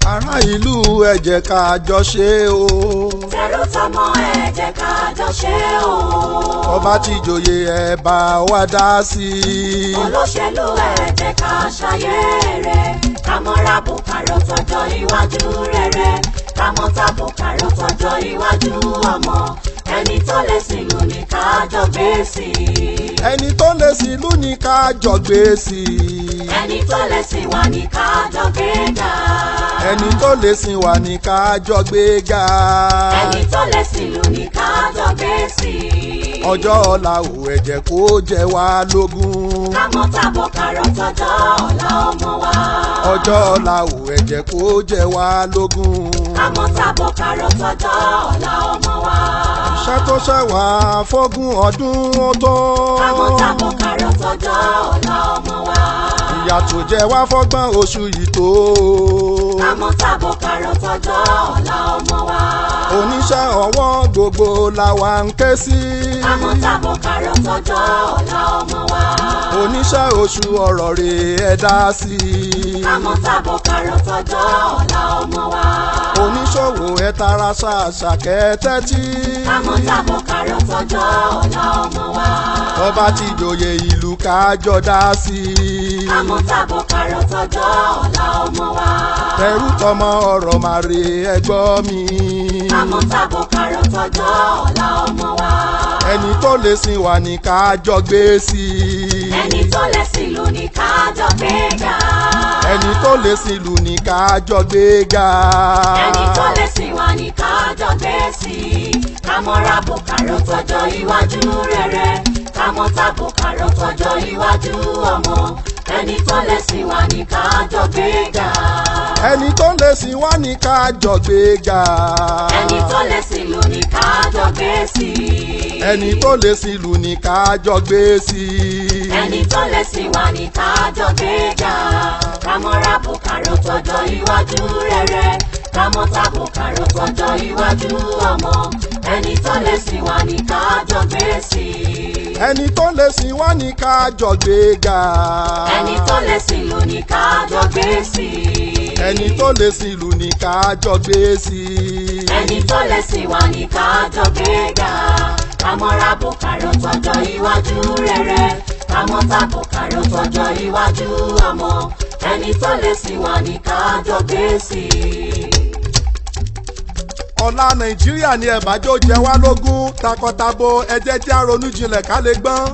ará ìlú ẹ jẹ́ ká jọ ṣe o. tẹ̀rù tọmọ ẹ jẹ́ ká jọ ṣe o. ọba tí joyè ẹ bá wa dá sí i. olóṣèlú ẹ jẹ́ ká ṣayé rẹ̀ ká mọ́ra bùkárọ̀ tọjọ́ iwájú rere ká mọ́ta bùkárọ̀ tọjọ́ iwájú ọmọ ẹni tó lè sílù ní ká jọ gbé sí i. ẹni tó lè sílù ní ká jọ gbé sí i. ẹni tó lè sìn wá ní ká jọ gbé ga. ẹni tó lè sìn wá ní ká jọ gbé ga. ẹni tó lè sílù ní ká jọ gbé sí i. ọjọ́ ọ̀la ò ẹ jẹ́ kó jẹ wá lógún. ká mọ́ta bùkárọ̀ tọjọ́ ọ̀la ọmọ wa. ọjọ́ ọ̀la ò ẹ jẹ́ kó jẹ wá lógún. àmọ́ tàbọ̀ kàrọ̀ tọjọ́ ọ̀la ọmọ wa. iṣẹ́ tó ṣẹ̀ wá fógún ọdún ó tó. àmọ́ tàbọ̀ kàrọ̀ tọjọ́ ọ̀la ọmọ wa. ìyà tó jẹ wá fọ́gbọ́n oṣù yìí tó. àmọ́ tàbọ̀ kàrọ̀ tọjọ́ ọ̀la ọmọ wa. oníṣẹ́ ọwọ́ gbogbo la wà ń ké sí. àmọ́ tàbọ̀ kàrọ̀ tọjọ́ ọ̀la ọmọ wa. oníṣẹ́ oṣù ọ̀rọ̀ rè é dá sí i. àmọ́ tàbọ̀ kàrọ̀ tọjọ́ ọ̀la ọmọ wa. oníṣòwò ẹ tara ṣàṣà kẹ́tẹ́tí. àmọ́ tàbọ̀ kàrọ̀ tọjọ́ ọ̀la ọmọ wa. ọba tí joyè ìlú kájọ dá sí i. àmọ́ tàbọ̀ kàrọ̀ tọjọ́ ọ̀la ọmọ wa. tẹrú tọmọ ọ̀rọ̀ màrè ẹgbọ́ mi. àmọ́ tàbọ̀ kàrọ̀ tọjọ́ ọ̀la ọmọ wa. ẹni tó lè sìn wá ní kájọ gbé sí i. ẹni tó lè sílù ní ká jọ gbé ga. ẹni tó lè sìn lù ní kájọ gbé ga. ẹni tó lè sìn wá ní ká jọ gbé sí i. ká mọ́ra bùkárọ̀ tọjọ́ iwájú rere ká mọ́ta bùkárọ̀ tọjọ́ iwájú ọmọ ẹni tó lè sìn wá ní ká jọ gbé ga. ẹni tó lè sìn wá ní kájọ gbé ga. ẹni tó lè sílù ní ká jọ gbé sí i. ẹni tó lè sìn lù ní kájọ gbé sí i. ẹni tó lè sìn wá ní ká jọ gbé ga. ká mọ́ra bùkárọ̀ tọjọ́ iwájú rere ká mọ́ta bùkárọ̀ tọjọ́ iwájú ọmọ ẹni tó lè sìn wá ní ká jọ gbé sí i. ẹni tó lè sìn wá ní kájọ gbé ga. ẹni tó lè sìn lù ní ká jọ gbé sí i. ẹni tó lè sìn lù ní kájọ gbé sí i. ẹni tó lè sìn wá ní ká jọ gbé ga. ká mọ́ra bùkárọ̀ tọjọ́ iwájú rere ká mọ́ta bùkárọ̀ tọjọ́ iwájú ọmọ ẹni tó lè sìn wá ní ká jọ gbé sí i. ọ̀la nàìjíríà ni ẹ̀bájọ́ jẹ wá lógún takọtabo ẹjẹ́ tí a ronú jinlẹ̀ ká lè gbọ́n.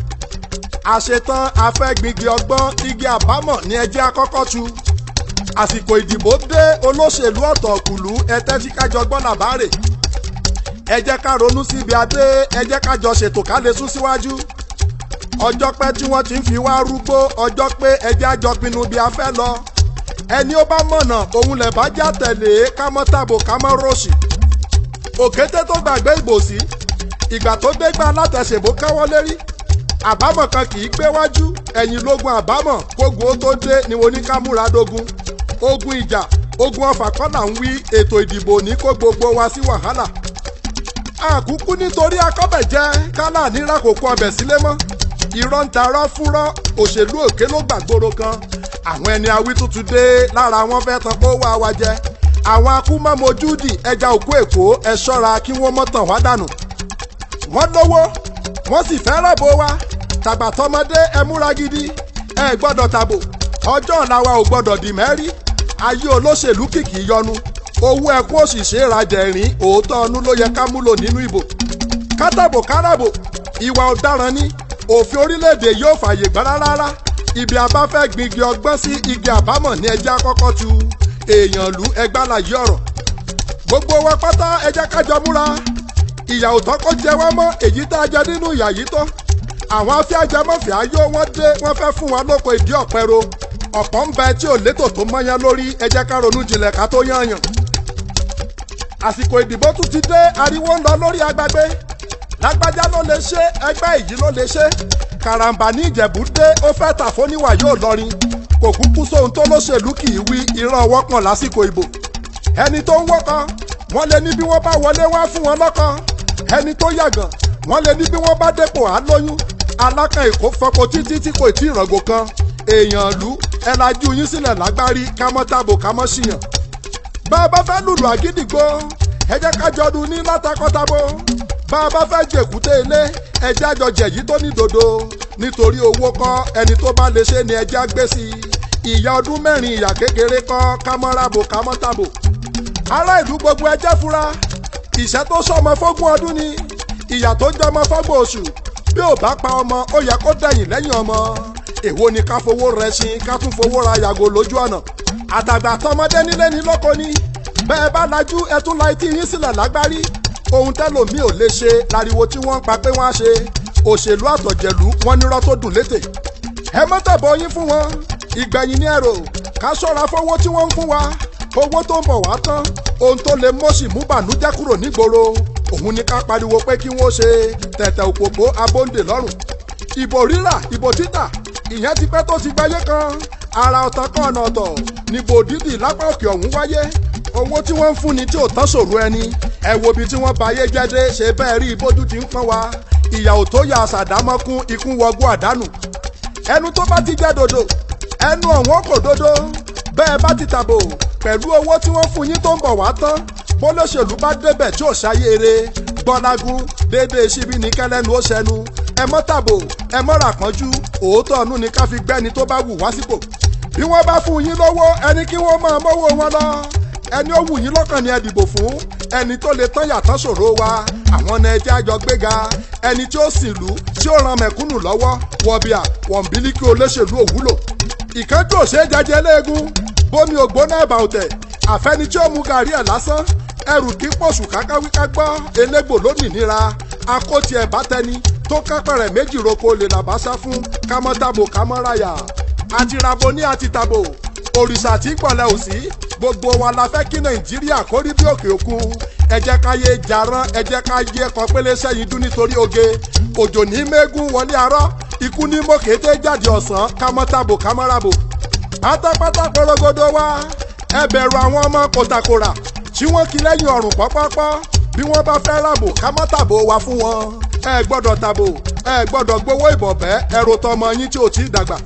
àṣetán afẹ́gbìngbìn ọgbọ́n igi àbámọ̀ ní ẹjẹ́ akọ́kọ́ tu. àsìkò ìdìbò dé olóṣèlú ọ̀tọ̀kùlú ẹtẹ́ tí kájọ gbọ́n làbárè. ẹ jẹ́ ká ronú síbi adé ẹ jẹ́ ká jọ ṣètò ká lè sún síwájú. ọjọ́ pẹ́ tí wọ́n ti ń fi wá rúgbó ọjọ́ pé ẹ jẹ́ àjọ pinnu bí a fẹ́ lọ ẹni ó bá mọ̀nà òun lẹ̀ bá já tẹ̀lé ká mọ́ tàbò ká mọ́ rọ́ọ̀ṣì. òkété tó gbàgbé ìbòsí ìgbà tó dégbà látẹ̀sẹ̀bó káwọ́ lérí àbámọ̀ kan kì í gbé wájú ẹ̀yìn lógun àbámọ̀ kógun ó tó dé ni mo ní ká múra dógun ogun ìjà ogun ọfà kọ́là ń wí ètò ìdìbò ní kó gbogbo wa sí wàhálà àkúkú nítorí akọ́bẹ̀jẹ́ kálá níra kò kó ọbẹ̀ sílé mọ́ irọ́ ń tarọ́ fúnrọ́ òṣèlú òkè ló gbàgbóró kan àwọn ẹni awí tuntun dé lára wọn fẹ́ tán kó wá wa jẹ àwọn akúmọ̀mọ́júdì ẹja òkú èkó ẹ ṣọ́ra kí wọ́n mọ́ tàn wá dànù wọ́n lówó wọ́n sì fẹ́ rọ̀bọ̀ wa tàgbàtọ́mọdé ẹ múra gidi ẹ gbọ́dọ̀ tàbò ọjọ́ ọ̀la wa ò gbọ́dọ̀ dì mẹ́rí ayé olóṣèlú kìkì yọnu owó ẹkún òṣìṣẹ́ ìrajà ẹ̀rín òótọ́ ọnú ló yẹ ká múlò nínú ìbò kátàbò káràbò ìwà ọ̀daràn ni òfin orílẹ̀-èdè yóò fààyè gbà rárá ibi abáfẹ́ gbingi ọgbọ́n sí igi àbámọ̀ ní ẹjẹ́ àkọ́kọ́ tu èèyàn lù ẹgbàláyé ọ̀rọ̀ gbogbo wa pátá ẹjẹ́ kájọ múra ìyà òtọ́ kó jẹ wá mọ́ èyí tá a jẹ nínú ìyà yìí tán àwọn afẹ́ajẹmọ́fẹ́ ayé wọn dé wọ́n fẹ́ fún wa lóko ìdí ọ̀pẹ̀ro ọ̀pọ̀ ń bẹ tí ò létò tó mọ́yán lórí ẹjẹ́ ká ronú jinlẹ̀ ká tó yányàn àsìkò ìdìbò tún ti dé ariwo ń lọ lórí agbágbé lágbájá ló lè ṣe ẹgbẹ́ èyí ló lè ṣe karambà ní ìjẹ̀bú dé ó fẹ́ tà fóníwà yóò lọrin kò kúkú sóhun tó lóṣèlú kì í wí ìran ọwọ́ pọ̀n lásìkò ìbò ẹni tó ń wọ́kọ wọ́n lè ní bí wọ́n bá wọlé wá fún wọn lọ́kọ ẹni tó yàgàn wọ́n lè ní bí wọ́n bá dépò á lóyún alákan èkó fọkọ títí tí kò tí ì ràngò kan èèyàn ìlú ẹ lajú yín sílẹ̀ lágbárí kámọ́ tàbò kámọ́ ṣìyàn bá a bá fẹ́ lùlù àgídìgbò ẹ jẹ́ ká jọ dun ní látakọ́tabo bá a bá fẹ́ jèkúté ilé ẹ jẹ́ àjọ jẹ̀yí tó ní dòdò nítorí owó kọ́ ẹni tó bá lè ṣe ni ẹ jẹ́ á gbé sí i ìyá ọdún mẹ́rin ìyá kékeré kọ́ kámọ́ràbò kámọ́tàbò ará ìlú gbogbo ẹ jẹ́ fura ìṣẹ́ tó sọmọ fógún ọdún ni ìyà tó jọmọ fọ́gbọ̀n oṣù bí ò bá pa ọmọ ó yẹ kó dẹ̀yìn lẹ́yìn ọmọ èwo ni ká fowó rẹ sin ká tún fowó ra yàgò lójú ọ̀nà àtàgbà tọmọdé nílé ní lóko ni bẹ́ẹ̀ bá lajú ẹ tún la etí yín sílẹ̀ lágbárí ohun tẹ́lòmíì ò lè ṣe láriwo tí wọ́n ń pa pé wọ́n á ṣe òṣèlú àtọ̀jẹ̀lú wọn nírọ́ tó dùn létè ẹ mọ́tàbọ̀ yín fún wọn ìgbẹ̀yìn ní ẹ̀rọ ká ṣọ́ra fowó tí wọ́n ń fún wa owó tó ń bọ̀ wá tán ohun tó lè mọ́sì mú bànújẹ́ kúrò nígboro òun ni ká pariwo pé kí wọ́n ṣe tẹ̀tẹ̀ òpópó abóńdè lọ́rùn ìbò rírà ìbò títà ìyẹn ti pẹ́ tó ti gbáyé kan ara ọ̀tàn kan ọ̀nà ọ̀tọ̀ níbo dídì lápá òkè ọ̀hún wáyé owó tí wọ́n ń fúnni tí ò tán ṣòro ẹni ẹ wo ibi tí wọ́n bá ayé jẹ́dé ṣe bẹ́ẹ̀ rí ibójú ti ń pọ́n wa ìyà ò tó yà àṣàdámọ́kún ikú wọgbó àdánù ẹnu tó bá ti jẹ́ dodo ẹnu ọ̀wọ́n kò dodo bẹ́ẹ̀ bá ti tàbò pẹ̀lú owó tí wọ́n fún yín tó ń bọ̀ wá tán bólóṣèlú bá débẹ̀ tí ò ṣayére gbọ́lágún déédéé síbi ní kẹ́lẹ́nu ó ṣẹnu ẹ mọ́ tàbò ẹ mọ́ ràpọ́njú òótọ́ ọ̀nù ni ká fi gbẹ́ni tó bá wù wá sípò bí wọ́n bá fún yín lówó ẹni kí wọ́n máa mọ́wọ́ wọn lọ ẹni ó wù yín lọ́kàn ni ẹ dìbò fún ẹni tó lè tán yàtọ̀ ṣòro wa àwọn ọ̀nà ẹjẹ́ àjọ gbéga ẹni tí ó sì lù tí ó ran mẹ̀kúnnù lọ́wọ́ wọ̀bìà wọ̀nbílíkì olóṣèlú òwúlò ìkánjú òṣè jẹjẹ léegun bómi ògbóná ẹ̀bà ọ̀tẹ̀ àfẹ́ni tí ó mu gàrí ẹ̀ lásán ẹrù kí pọ̀ṣù kákáwíká gbọ́ elégbò lónìí níra akóti ẹ̀bá tẹni tó kápẹ̀rẹ̀ méjì roko lè làbáṣá fún kámọ́tàbò kámọ́ráyà àtìràbò ní àtìtàbò òrìṣà tí gbọ̀lẹ̀ ò sí gbogbo wa la fẹ́ kí nàìjíríà kó rí bí òkè òkun ẹ jẹ́ ká yé jarán ẹ jẹ́ ká yé ẹ̀kọ́ pélé sẹ́yìn dún nítorí oge òjò ní mẹ́gùn wọlé arọ́ ikú ní mọ́kété jáde ọ̀sán kámọ́tàbò kámọ́ràbò pátápátá porogodo wa ẹ bẹ̀rù àwọn ọmọ kòtàkòrà tí wọ́n kí lẹ́yìn ọ̀rùn pọ́pọ́pọ́ bí wọ́n bá fẹ́ ràbò kámọ́tàbò wa fún wọn ẹ gbọ́dọ̀ tàbò ẹ gbọ́dọ̀ gbowó ìbọ̀bẹ́ ẹ̀rọ tọmọ yín tí ò tí ì dàgbà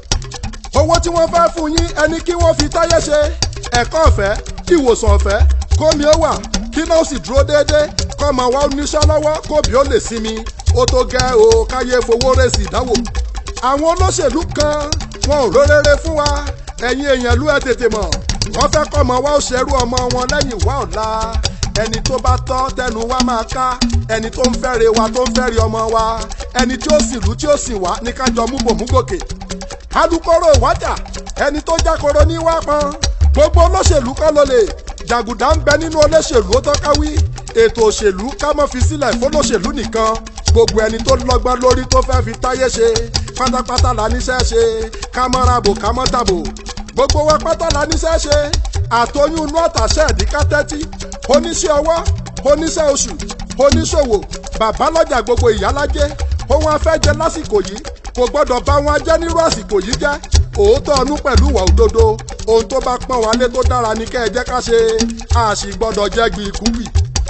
owó tí wọ́n fẹ́ fún yín ẹni kí wọ́n fi táyé ṣe ẹ̀kọ́ ọ̀fẹ́ ìwòsàn ọ̀fẹ́ kómi ó wà kí náà sì dúró déédéé kọ́mọ wa oníṣẹ́ lọ́wọ́ kóbi ó lè sinmi ó tó gẹ́ o káyé fowó rèsì ìdánwò. àwọn olóṣèlú kan wọn ò rórére fún wa ẹ̀yin èèyàn lú ẹ tètè mọ̀ wọ́n fẹ́ kọ́mọ wa ó ṣerú ọmọ wọn lẹ́yìn wá ọ̀la ẹni tó bá tọ́ tẹnu wa máa ká ẹni tó ń fẹ́re wa tó ń fẹ́re ọmọ wa ẹni tí ó sì lù tí ó sì wá ní kájọ mú bòmú gòkè alukoro ìwájà ẹni tó jákoro ní wá pọn gbogbo olóṣèlú kọ́ ló lè jàgùdà ń bẹ nínú olóṣèlú ó tọ́ka wí ètò òṣèlú ká mọ́ fi sílẹ̀ fólóṣèlú nìkan gbogbo ẹni tó lọ́gbọ́n lórí tó fẹ́ fi táyé ṣe pátápátá la níṣẹ́ ṣe ká mọ́ rabo ká mọ́ tàbò gbogbo wa pátá la níṣẹ́ ṣe àtọyún inú àtàṣe ẹ̀dínkà tẹ́tí oníṣẹ́ ọwọ́ oníṣẹ́ oṣù oníṣòwò bàbá lọ́jà gbogbo ìyálájẹ́ ohun afẹ́jẹ lásìkò yìí kò gbọ́dọ̀ bá wọn jẹ́ nírú àsìkò yìí jẹ́ òótọ́ ọnú pẹ̀lú ìwà òdodo ohun tó bá pọ́n wálé tó dára ní kẹ́ ẹ jẹ́ ká ṣe a sì gbọ́dọ̀ jẹ́ gbìkúgbì.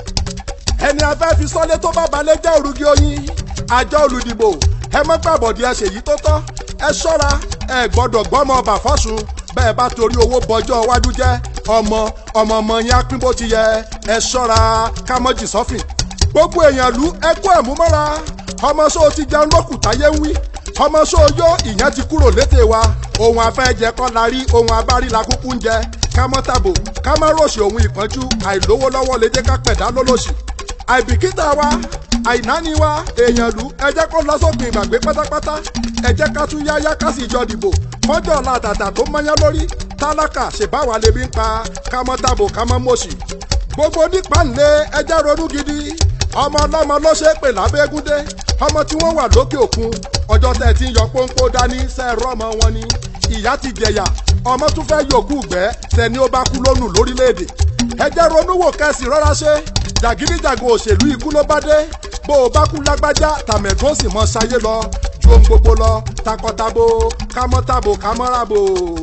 ẹni afẹ́ fi sọ́lé tó bá balẹ̀ jẹ́ òrùgí oyin àjọ olùdìbò ẹ mọ́ gbàbọ̀dì ẹ ṣèyí tó tọ́ ẹ ṣọ́ra ẹ gbọ́dọ̀ gbọ́mọ ọba fọ́sùn bẹ́ẹ̀ bá torí owó bọjọ́ iwájú jẹ́ ọmọ ọmọ ọmọ yẹn á pín bó ti yẹ ẹ ṣọ́ra kámọ́jì sọ́fìn gbogbo èèyàn lù ẹ kó ẹ̀mú mọ́ra ọmọ sóò ti jẹun lókùtáyé ń wí ọmọ sóòyó ìyẹn ti kúrò létè wa ohun afẹ́jẹ kọ́ la rí ohun abárí la kúkú ń jẹ ká mọ́ tàbò ká má ròṣì ohun ìpọ́njú àìlówó lọ́wọ́ lè jẹ́ ká pẹ̀dá lólòṣì àìbìkítà wa àìnáni wa èèyàn lù ẹ jẹ́ kó lọ sópin ìgbàgbé pátápátá ẹ jẹ́ ká tún yáyá ká sì jọ dìbò kọjọ́ ọ̀la àtàtà tó mọ́yán lórí tálákà ṣèbáwa lè bí ń pa ká mọ́ tàbò ká mọ́ mọ̀ṣì gbogbo nípa ńlẹ̀ ẹ jẹ́ ronú gidi ọmọ ọlọ́mọ ló ṣe é pè lábẹ́gúndé ọmọ tí wọ́n wà lókè òkun ọjọ́ tẹ̀ tí ń yọ pọ́npọ́ dání sẹ́ẹ̀rọ̀ ọmọ wọn ni ìyá ti jẹ̀yà ọmọ tún fẹ́ yòókù gbẹ́ tẹni ó bá kú lónù lórílẹ̀‐èdè ẹ jẹ́ ronú wò kẹ́sì rọ́ra ṣe jàgídíjàgò òṣèlú ikú ló bá dé bó o bá kú lágbájá tàmẹ̀dún sì mọ ṣayé lọ ju ohun gbogbo lọ takọtabo kámọ́tabo kámọ́rabo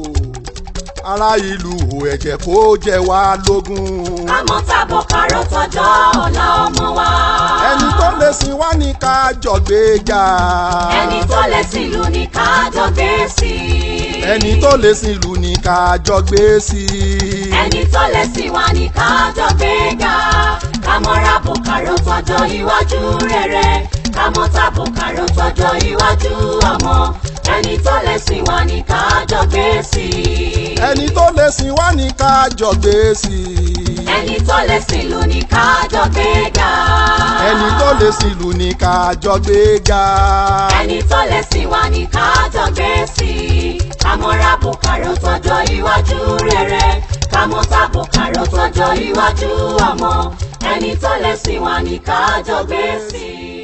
ará ìlú ẹ̀jẹ̀ kó jẹ wá lógún. kámọ́ tàbọ̀ kárọ̀ tọjọ́ ọ̀la ọmọ wa. ẹni tó lè lè sìn wá ní ká jọ gbéga. ẹni tó lè sílù ní kájọ gbé sí i. ẹni tó lè sìn ìlú ní ká jọ gbé sí i. ẹni tó lè sìn wá ní kájọ gbé ga kámọ́ra bùkárò tọjọ́ iwájú rere kámọ́ta bùkárò tọjọ́ iwájú ọmọ ẹni tó lè sìn wá ní kájọ gbé sí i. ẹni tó lè sìn wá ní ká jọ gbé sí i. ẹni tó lè sílù ní kájọ gbé ga. ẹni tó lè sìn ìlú ní ká jọ gbéga. ẹni tó lè sìn wá ní kájọ gbé sí i. kámọ́ra bùkárò tọjọ́ iwájú rere kámọ́ta bùkárò tọjọ́ iwájú ọmọ ẹni tó lè sìn wá ní kájọ gbé sí i.